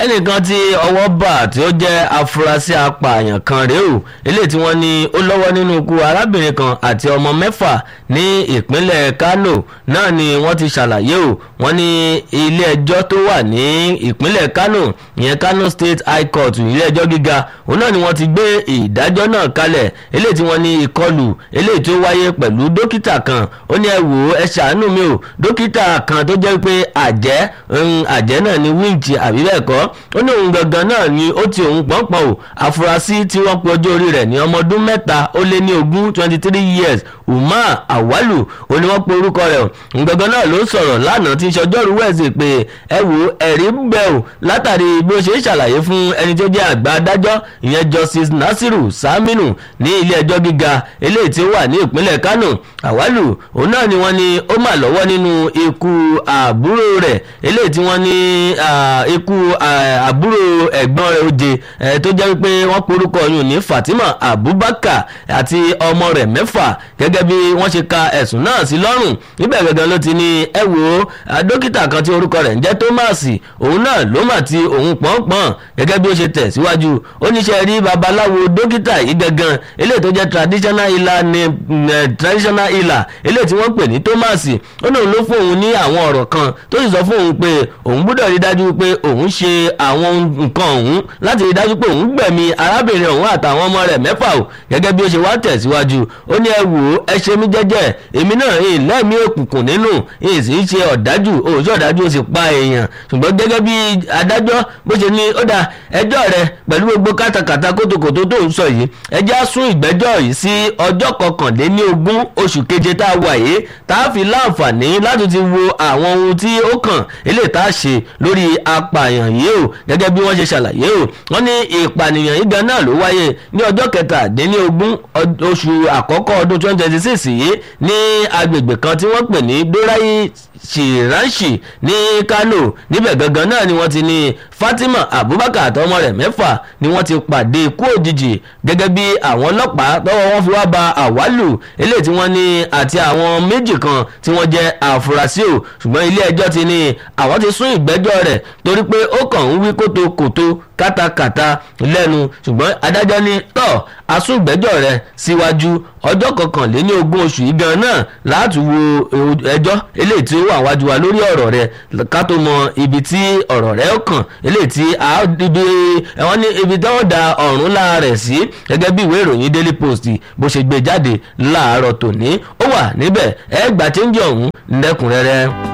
ẹnìkan tí ọwọ́ bà tí ó jẹ́ afurasí apààyàn kan rèé o eléyìí tí wọ́n ní ó lọ́wọ́ nínú ikú arábìnrin kan àti ọmọ mẹ́fà ní ìpínlẹ̀ Kano náà ni wọ́n ti ṣàlàyé o wọ́n ní ilé ẹjọ́ tó wà ní ìpínlẹ̀ Kano ìyẹn Kano State High Court ilé ẹjọ́ gíga òun náà ni wọ́n ti gbé ìdájọ́ náà kalẹ̀ eléyìí tí wọ́n ní ìkọlù eléyìí tó wáyé pẹ̀lú dókítà kan ó ní ẹ wò ó ẹ ṣàánú mi o dókítà kan tó jẹ́ pé àjẹ́ àjẹ́ náà ni wíǹtì àbí bẹ́ẹ̀ kọ́ ó ní òun gangan náà ni ó ti òun pọ̀npọ̀n o àfúrásì tí wọ́n pe ọjọ́ orí rẹ̀ ní ọmọ ọdún mẹ́ta ó lé ní ogún twenty three years umar awalu ó ní wọ́n pe orúkọ rẹ̀ òun gangan náà ló sọ̀rọ̀ lánàá tí sọjọ́rú wẹ̀sì pé ẹ wo ẹ̀rí ń bẹ o látàrí bí ó ṣe ń ṣàlàyé fún ẹni tó jẹ́ àgbà adájọ́ ìyẹn justice nasiru saminu ní ilé ẹjọ́ gíga eléyìí tí ó wà ní ìpínlẹ̀ kano awalu òun náà ni wọ́n ní ó mà lọ́wọ́ nínú ikú àbúrò rẹ̀ eléyìí tí wọ́n ní ikú àbúrò ẹ̀gbọ́n rẹ̀ oje tó jẹ́ wípé wọ́n porúkọ yùn ní Fatima Abubakar àti ọmọ rẹ̀ mẹ́fà gẹ́gẹ́ bí wọ́n ṣe ka ẹ̀sùn náà sí lọ́rùn níbẹ̀ gẹ́gẹ́ ló ti ní ẹ wò ó dókítà kan tí orúkọ rẹ̀ ń jẹ́ Thomas òun náà ló mà ti òun pọ̀npọ̀n gẹ́gẹ́ bí ó ṣe tẹ̀ síwájú ó níṣẹ́ rí babaláwo dókítà yìí gangan eléyìí tó jẹ́ traditional healer ní traditional healer eléyìí tí wọ́n pè ní Thomas ó náà ló fún òun ní àwọn ọ̀rọ̀ kan tó sì sọ fún òun pé òun gbọ́dọ̀ rí dájú pé òun ṣe àwọn nǹkan ọ̀hún láti rí dájú pé òun gbẹ̀mí arábìnrin ọ̀hún àtàwọn ọmọ rẹ̀ mẹ́fà o gẹ́gẹ́ bí ó ṣe wá tẹ̀síwájú ó ní ẹ wò ó ẹ ṣe mí jẹ́jẹ́ èmi náà ẹ lẹ́mí òkùnkùn nínú ẹ sì ń ṣe ọ̀dájú òòṣì ọ̀dájú ó sì pa èèyàn ṣùgbọ́n gẹ́gẹ́ bí adájọ́ bó ṣe ní ó dà ẹjọ́ rẹ pẹ̀lú gbogbo kátàkátà kótókòtó tó ń sọ yìí ẹjẹ́ á sún ìgbẹ́jọ́ yìí sí ọjọ́ kọkànléní ogún oṣù keje tá a wà yìí tá a fi láǹfààní láti ti wo àwọn ohun tí ó kàn eléyìí tá a ṣe lórí apààyàn yìí o gẹ́gẹ́ bí wọ́n ṣe ṣàlàyé o wọ́n ní ìpànìyàn yìí gan náà ló wáyé ní ọjọ́ kẹtàdínlógún oṣù àkọ́kọ́ ọdún twenty twenty six yìí ní agbègbè kan tí wọ́n pè ní dorayi shiranshi ní Kano níbẹ̀ gangan náà ni wọ́n ti ní Fatima Abubakar àtọmọ rẹ̀ mẹ́fà ni wọ́n ti pàdé ikú òjijì gẹ́gẹ́ bí àwọn ọlọ́pàá tọ́wọ́ wọn fi wá ba àwálù eléyìí tí wọ́n ní àti àwọn méjì kan tí wọ́n jẹ́ àfúrásì o ṣùgbọ́n ilé ẹjọ́ ti ní àwọn ti sún ìgbẹ́jọ́ rẹ̀ torí pé ó kàn ń wí kótókòtó kátàkátà lẹ́nu ṣùgbọ́n adájọ́ ní tọ́ asúngbẹ́jọ́ rẹ̀ síwájú ọjọ́ kọkànléní ogún oṣù yìí gan náà láti wo ẹjọ́ eléyìí tí ó wà wájú wa lórí ọ̀rọ̀ rẹ̀ ká tó mọ ibi tí ọ̀rọ̀ rẹ̀ kàn eléyìí tí ibi ẹ̀wọ̀n ní ibi tí wọ́n da ọ̀run láàrẹ̀ sí gẹ́gẹ́ bí ìwé ìròyìn Daily Post bó ṣe gbé jáde láàárọ̀ tòní ó wà níbẹ̀ ẹ gbà tí ń jẹ ọ̀hún lẹ́kùnrẹ́rẹ́.